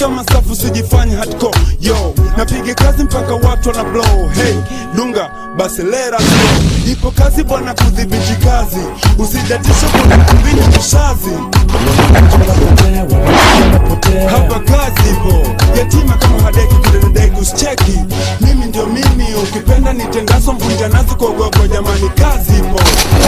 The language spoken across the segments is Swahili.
shusha masafu sijifanye hardcore yo napiga kazi mpaka watu wana blow hey dunga basi lera slow ipo kazi bwana kudhibiti kazi usidatisha kuna kumbini kishazi hapa kazi ipo yatima kama hadeki kudededeki usicheki mimi ndio mimi ukipenda nitengaso mvunja nazi kuogopa jamani kazi ipo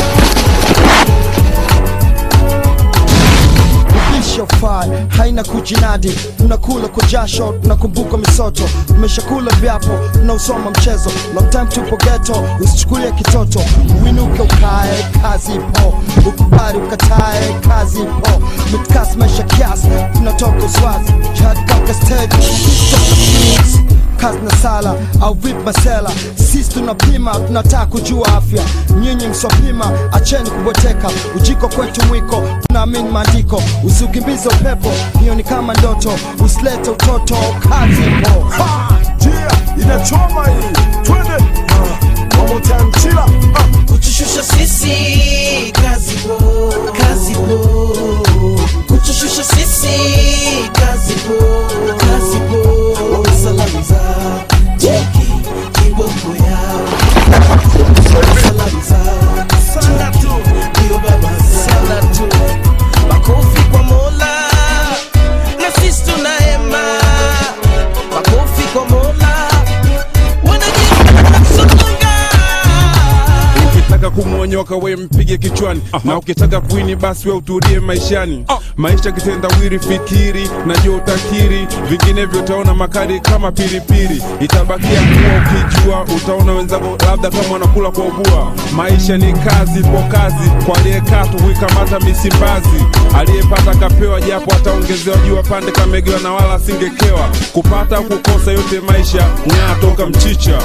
ishofai haina kujinadi tunakula kwa jasho tunakumbuka misoto tumeshakula vyapo tunausoma mchezo long time tupo geto usichukulie kitoto uinuke ukae kazi ipo ukubali ukatae kazi ipo mitkas maisha kiasi tunatoka uswazi jihad kaka stage toka beats kazi na sala au vip masela sisi tunapima tunataka kujua afya nyinyi msopima acheni kubweteka ujiko kwetu mwiko tunaamini maandiko usiukimbize upepo hiyo ni kama ndoto usilete utoto kazi ipo njia inachoma hii twende uh, one more time chila uh. kutushusha sisi kazi po kazi po kutushusha sisi kazi po kazi po wamesalamiza jeki kiboko yao wamesalamiza sana tu ndio baba sana tu makofi kwa mola na sisi tunahema makofi kwa mola wanajisonga ukitaka kumwonyoka we mpige kichwani na ukitaka kuini basi we utulie maishani maisha kitendawiri fikiri najua utakiri vinginevyo utaona makali kama pilipili itabakia kuwa ukijua utaona wenzako labda kama wanakula kwa ubua maisha ni kazi po kazi kwa aliyekaa tukuikamata misimbazi aliyepata kapewa japo ataongezewa jua pande kamegewa na wala asingekewa kupata au kukosa yote maisha ng'aa toka mchicha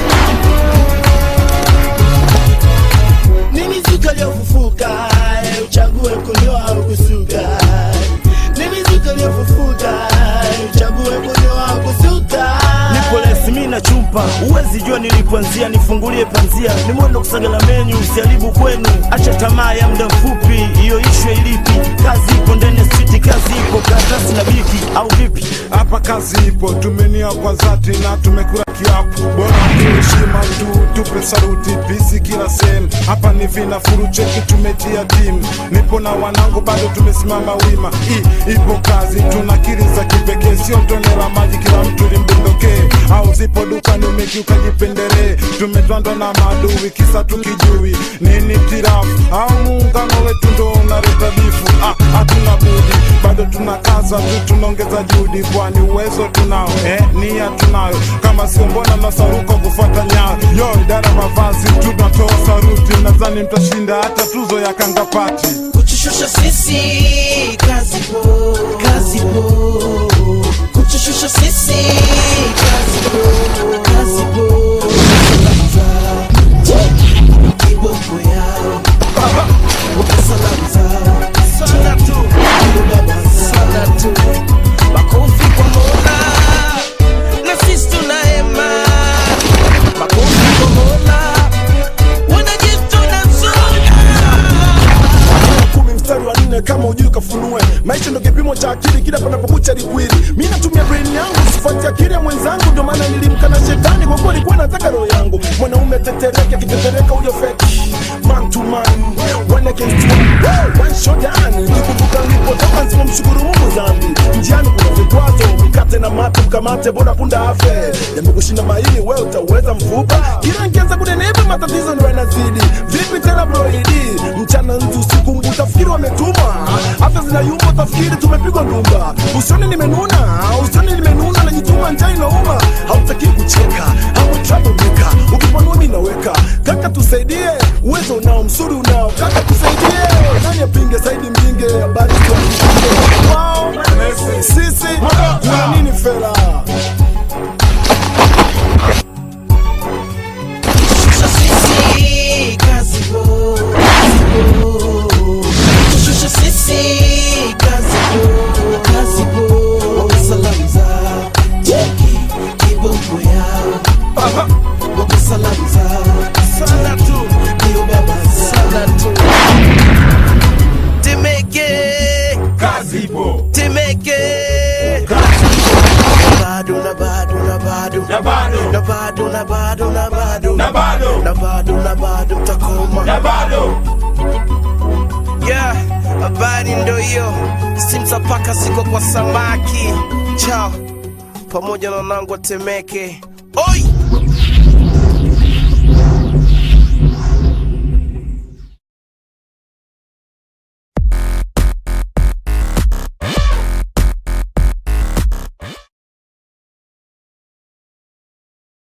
ni mizuka iliyofufuka eh, uchague kunyoa au kusuka ni mizuka iliyofufuka eh, uchague kunyoa au kusuka nipo lesimi na chumpa uwezi jua nilipoanzia nifungulie panzia ni mwendo kusagala menyu usiharibu kwenu acha tamaa ya muda mfupi hiyo ishwe ilipi kazi ipo ndani ya siti kazi ipo karatasi na biki au vipi hapa kazi ipo tumenia kwa dhati na tumekula kiapo bora tuheshima tu tupe saruti pisi kila sehemu hapa ni vinafuru cheki tumetia timu nipo na wanangu bado tumesimama wima I, ipo kazi tuna kiri za kipekee sio tone la maji kila mtu limbondokee au zipo dukani umekiuka jipendelee tumetwandwa na maadui kisa tukijui nini tirafu au muungano wetu ndo unaleta bifu ah, hatuna budi bado tunakaza tu tunaongeza juhudi kwani uwezo tunao eh, nia tunayo kama sio mbona masaruko kufuata nyayo yo idara mavazi tunatoa saruti nadhani mtashinda hata tuzo ya kangapati kutushusha sisi kazi po kazi po kutushusha sisi kazi po kazi po wamesalamiza jeki kiboko yao wamesalamiza sana tu ndio baba sana tu makofi kwa mola na sisi tunahema makofi kwa mola wanajituna kumi mstari wa nne kama ujui kafunue maisha ndo kipimo cha akili kila panapokucha likwili mi natumia brain yangu sifuati akili ya mwenzangu ndio maana nilimkana shetani kwa kuwa alikuwa nataka roho yangu mwanaume tetereke akitetereka huyo feki man to man one against one one shot down nikikumbuka nilipotoka nzima mshukuru Mungu dhambi njiani kuna vikwazo mkate na mate mkamate bora punda afe yamekushinda maini wewe utaweza mfupa kila nkianza kunenepa matatizo ndio yanazidi vipi tena broidi mchana nzi usiku mbu utafikiri wametuma afya zinayumba utafikiri tumepigwa ndumba usioni nimenuna usioni nimenuna najituma njaa inauma hautaki kucheka hapo troublemaker ukipanua mimi naweka kaka tusaidie uwezo unao msuri unao kaka tusaidie nani apinge saidi mjinge habari kwa wao sisi kuna nini fela Shusha sisi kazi po kazi po Shusha sisi kazi po kazi po Wamesalamiza jeki kiboko yao Wamesalamiza sana tu ndio baba sana tu bado na bado na bado Na bado. na bado na bado mtakoma na bado yeah, habari ndo hiyo simza paka ziko kwa samaki chao pamoja na wanangu watemeke oi